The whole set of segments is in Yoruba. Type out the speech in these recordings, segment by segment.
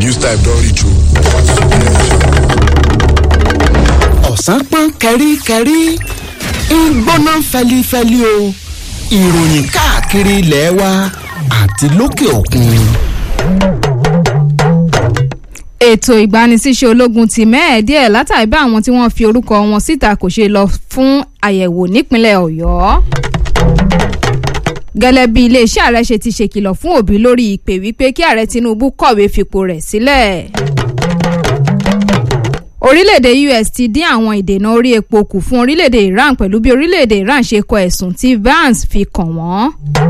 news time don reach o. ọ̀sán pọ́n kẹ́ríkẹ́rí ń gbóná fẹlifẹli o ìròyìn káàkiri ilẹ̀ wa àti lókè òkun. ètò ìgbanisíṣẹ́ ológun ti mẹ́ẹ̀ díẹ̀ látàrí bá àwọn tí wọ́n fi orúkọ wọn síta kò ṣe lọ fún àyẹ̀wò nípínlẹ̀ ọ̀yọ́ gẹ́lẹ́ bí iléeṣẹ́ ààrẹ ṣe ti ṣèkìlọ̀ fún òbí lórí ìpè wípé kí ààrẹ tinubu kọ̀wé fipò rẹ̀ sílẹ̀ orílẹ̀-èdè us ti dín àwọn ìdènà orí epo kù fún orílẹ̀-èdè iran pẹ̀lú bí orílẹ̀-èdè iran ṣe kọ ẹ̀sùn tí vance fi kàn wọ́n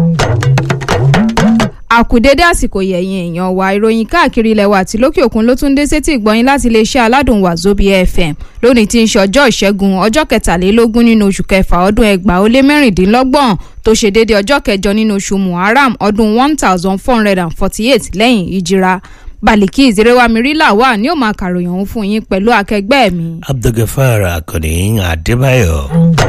àkùdédé àsìkò yẹ̀yìn èèyàn wa ìròyìn káàkiri ilẹ̀ wa àti lókè òkun ló tún dé sétí ìgbọ́yìn láti iléeṣẹ́ aládùn wàzóbi fm lónìí tí ń ṣe ọjọ́ ìṣẹ́gun ọjọ́ kẹtàlélógún nínú oṣù kẹfà ọdún ẹgbàá ó lé mẹ́rìndínlọ́gbọ̀n tó ṣe déédéé ọjọ́ kẹjọ nínú oṣù muharram ọdún one thousand four hundred and forty-eight lẹ́yìn ìjìra baliki ìzerewamiri wà ní ó máa kàròyìn òun fún yín pẹ̀lú akẹgbẹ́ mi. abdulgafar akọni adébáyọ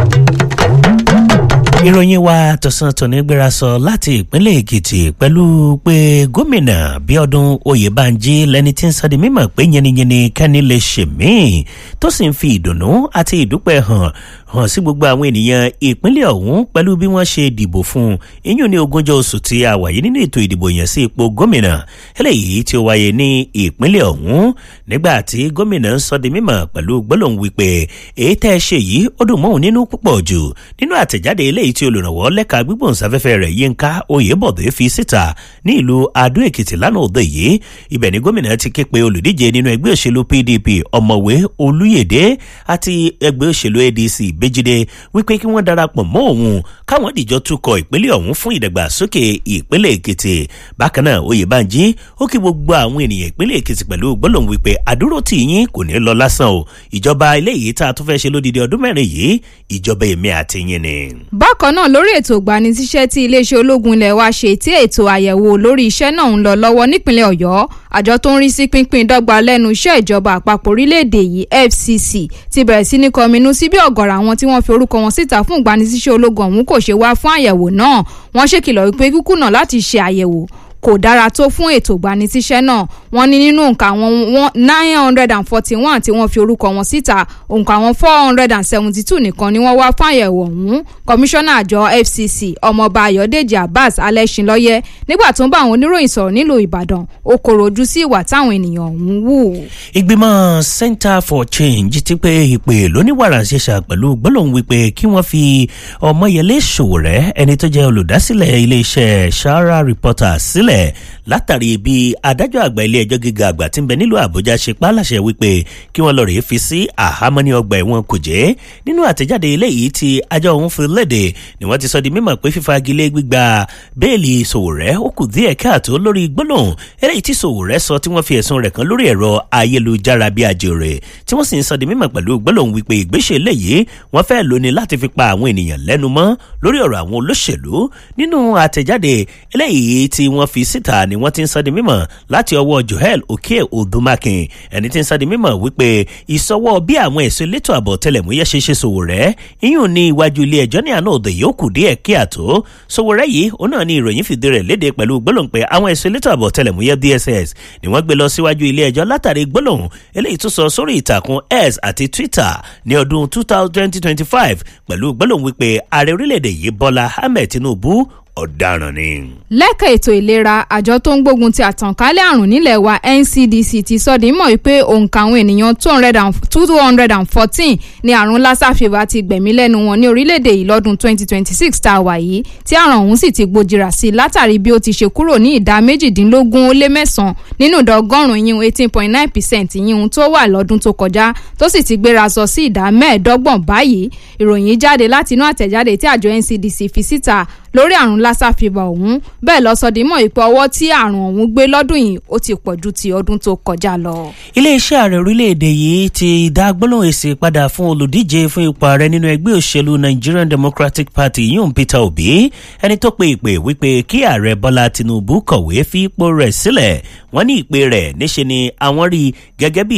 ìròyìn wa tọ̀sán tòní gbéra sọ láti ìpínlẹ̀ èkìtì pẹ̀lú pé gómìnà bíọ́dún oyèbánjí lẹni tí ń sọ di mímọ̀ pé yẹniyẹni kẹ́ni lè ṣe míì tó sì ń fi ìdùnnú àti ìdúpẹ́ hàn hàn sí gbogbo àwọn ènìyàn ìpínlẹ̀ ọ̀hún pẹ̀lú bí wọ́n ṣe dìbò fún un ìyún ní ogúnjọ́ oṣù tí a wà yìí nínú ètò ìdìbò yẹn sí ipò gómìnà eléyìí tí ó wáyé ní ìpínlẹ̀ ọ̀hún nígbà tí gómìnà ń sọ di mímọ̀ pẹ̀lú gbólóhùn wípé èyí tẹ́ ẹ ṣe yìí ó dùn mọ́hún nínú púpọ̀ jù nínú àtẹ̀jáde eléyìí tí olùrànwọ́ lẹ́ka gbígbóhùnsáfẹ́fẹ́ rẹ̀ yínká oyèbọ̀dé fi síta ní ìlú adó èkìtì lánàá òde yìí ibẹ̀ ni gómìnà ti ké pe olùdíje nínú ẹgbẹ́ òṣèlú pdp ọ̀mọ̀wé olúyèdè àti ẹgbẹ́ òṣèlú adc béjídé wípé kí wọ́n darapọ̀ mọ́ òun káwọn dìjọ túkọ̀ ìpínlẹ̀ ọ̀hún fún ìdàgbàsókè ìpínlẹ̀ èkìtì bákan náà oyèbánjí ó kí gbogbo àwọn ènìyàn ìpínlẹ̀ èkìtì pẹ̀lú gbólóhùn wípé àdúró tì yín kò ní lọ lásán o ìjọba eléyìí tá a tún fẹ́ ṣe lódìdí ọdún mẹ́rin yìí ìjọba èmi àti yín ni. bákan náà lórí ètò ìgbanisíṣẹ́ tí iléeṣẹ́ ológun ilẹ̀ wa ṣe tí ètò àyẹ̀wò lórí iṣẹ́ náà ń lọ lọ́wọ́ nípínlẹ̀ ọ̀yọ́ àjọ tó ń rí sí pínpín dọ́gba lẹ́nu iṣẹ́ ìjọba àpapọ̀ orílẹ̀-èdè yìí fcc ti bẹ̀rẹ̀ sí ní kọminú sí bí ọ̀gọ̀rọ̀ àwọn tí wọ́n fi orúkọ wọn síta fún ìgbanisíṣẹ́ ológun ọ̀hún kò ṣe wá fún àyẹ̀wò náà wọ́n ṣèkìlọ̀ wípé kíkùnà láti ṣe àyẹ̀wò kò dára tó fún ètò ìgbanisíṣẹ́ náà wọ́n ní nínú nǹkan àwọn nine hundred and forty one tí wọ́n fi orúkọ wọn síta nǹkan àwọn four hundred and seventy two nìkan ni wọ́n wá fún àyẹ̀wò ọ̀hún kọmíṣánná àjọ fcc ọmọọba ayọ̀dèjì abbas alẹ́sìnlọ́yẹ nígbà tó ń bá àwọn oníròyìn sọ̀rọ̀ nílùú ìbàdàn ó kòrò ojú sí ìwà táwọn ènìyàn ọ̀hún wù. ìgbìmọ̀ center for change ti pé ìpè lóníwàràǹṣeṣà pẹ̀lú gbólóhùn wípé kí wọ́n fi ọmọyẹlé ṣòwòrẹ́ ẹni tó jẹ́ olùdásílẹ̀ iléeṣẹ́ sahara reporter sílẹ̀ sílẹ̀ látàrí bí adájọ́ àgbà ilé ẹjọ́ gíga àgbà tí ń bẹ nílùú àbújá ṣe pa á láṣẹ wípé kí wọ́n lọ rèé fi sí àhámọ́ ní ọgbà ẹ̀wọ̀n kò jẹ́ nínú àtẹ̀jáde eléyìí tí àjọ òun fi léde ni wọ́n ti sọ di mímọ̀ pé fífagilé gbígba bẹ́ẹ̀lì sòwòrẹ́ ó kù díẹ̀ káàtó lórí gbólóhùn eléyìí tí sòwòrẹ́ sọ tí wọ́n fi ẹ̀sùn rẹ̀ kan lórí ẹ̀rọ ayélujára bí àjèrè tí wọ́n sì ń sọ di mímọ̀ pẹ̀lú gbólóhùn wípé ìgbésẹ̀ eléyìí wọ́n fẹ́ lóni láti fi pa àwọn ènìyàn lẹ́nu mọ́ lórí ọ̀rọ̀ àwọn olóṣèlú nínú àtẹ̀jáde eléyìí tí wọ́n fi síta ni wọ́n ti ń sọ di mímọ̀ láti ọwọ́ joel oke odumakin ẹni tí ń sọ di mímọ̀ wípé ìsọwọ́ bí àwọn ẹ̀sùn elétò ààbò tẹlẹ̀múyẹ́ ṣe ṣe sòwòrẹ́ iyùn ní iwájú ilé ẹjọ́ ní àná òde yìí ó kù díẹ̀ kí àtó sòwòrẹ́ yìí ó náà ní ìròyìn fìdí rẹ̀ léde pẹ̀lú gbólóhùn pé àwọn ẹ̀sùn elétò ààbò tẹlẹ̀múyẹ́ dss ni wọ́n gbé lọ síwájú ilé ẹjọ́ látàrí gbólóhùn eléyìí tó sọ sórí ìtàkùn x àti twitter ní ọdún twenty twenty five pẹ̀lú gbólóhùn wípé ààrẹ orílẹ̀-èdè yìí bọ́lá ahmed tinubu ọ̀daràn ni. lẹ́ka ètò ìlera àjọ tó ń gbógun ti àtànkálẹ̀ àrùn nílẹ̀ wa ncdc ti sọ di mọ̀ wípé òǹkà àwọn ènìyàn two hundred and fourteen ní àrùn lassa fever ti gbẹ̀mí lẹ́nu wọn ní orílẹ̀-èdè yìí lọ́dún twenty twenty six tá a wà yìí tí àrùn ọ̀hún sì ti gbòjìrà sí i látàrí bí ó ti ṣe kúrò ní ìdá méjìdínlógún ó lé mẹ́sàn-án nínú ìdá ọgọ́rùn-ún yíyún eighteen point nine percent yíyún tó wà lọ́dún tó kọjá tó sì ti gbéra sọ sí ìdá mẹ́ẹ̀ẹ́dọ́gbọ̀n báyìí ìròyìn jáde látinú àtẹ̀jáde tí àjọ ncdc fi síta lórí àrùn lassa fever ọ̀hún bẹ́ẹ̀ lọ́sọdímọ̀ ìpè ọwọ́ tí àrùn ọ̀hún gbé lọ́dún yìí ó ti pọ̀ ju ti ọdún tó kọjá lọ. iléeṣẹ́ ààrẹ orílẹ̀-èdè yìí ti dá gbólóhùn èsì padà fún olùdíje fún ipò ààrẹ nínú ẹgbẹ́ òṣèlú nigerian democratic party yóò peter obi ẹni tó pe ìpè wípé kí ààrẹ bọ́lá tinubu kọ̀wé fi ipò rẹ̀ sílẹ̀ wọ́n ní ìpè rẹ̀ níṣe ni àwọn rí gẹ́gẹ́ bí